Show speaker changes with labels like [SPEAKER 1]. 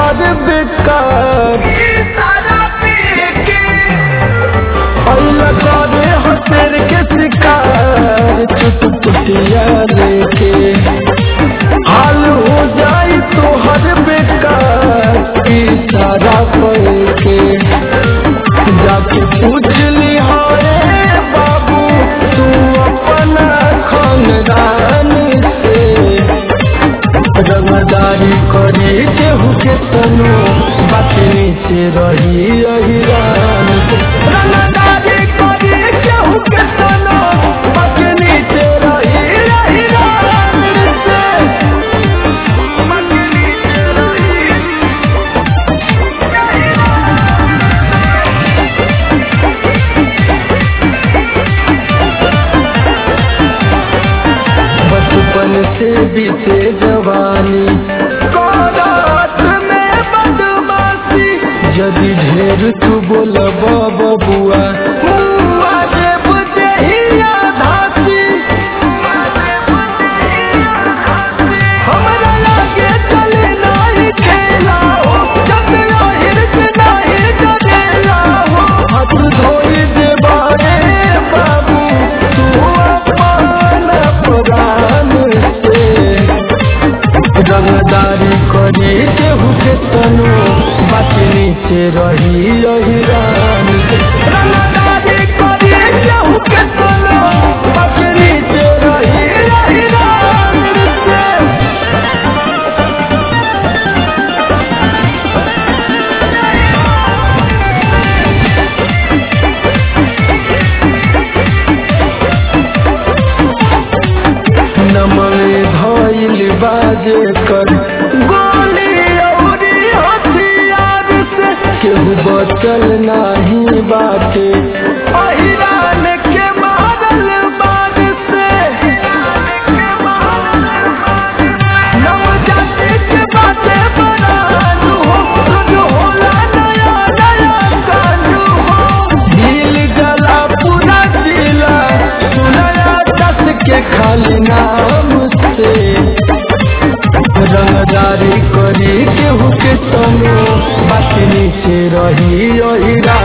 [SPEAKER 1] तोहर बेकार अइला करे हसेर के शिकार चुटपुटिया लेके हाल हो जाई तोहर बेकार इशारा करके जाके पूछ ली हाय बाबू तू अपना खानदान से रंगदारी करी केहू के तनु बाकी नीचे रही अहिरान से रंगदारी करी केहू के तनु बाकी नीचे रही अहिरान से बाकी नीचे रही बचपन से बीते जवानी कोरात में बदमाशी यदि ढेर तू बोलब बबुआ मुआ जे बुझे ही आधासी हमरा लागे चले नाही खेला हो जब आहिर से नाही डरेला हो हाथ धोई दे बारे बाबू तू अपन पुराण से रंगदारी करी केहू के तनु बाकी नीचे रही अहिरान से रंगदारी करी केहू के तनु बाकी नीचे रही अहिरान से नमवे भइल बाजे कर गोली औरी हथियार से केहू बचल नाही बाटे अहिरान के मारल बार से नवजाति के बाटे बराजू हो रोज होला नया नया काजू हो दिल जला पूरा जिला सुनया दस के खाली नाम से रंगदारी करी केहू के तनु बाकी नीचे रही अहिरा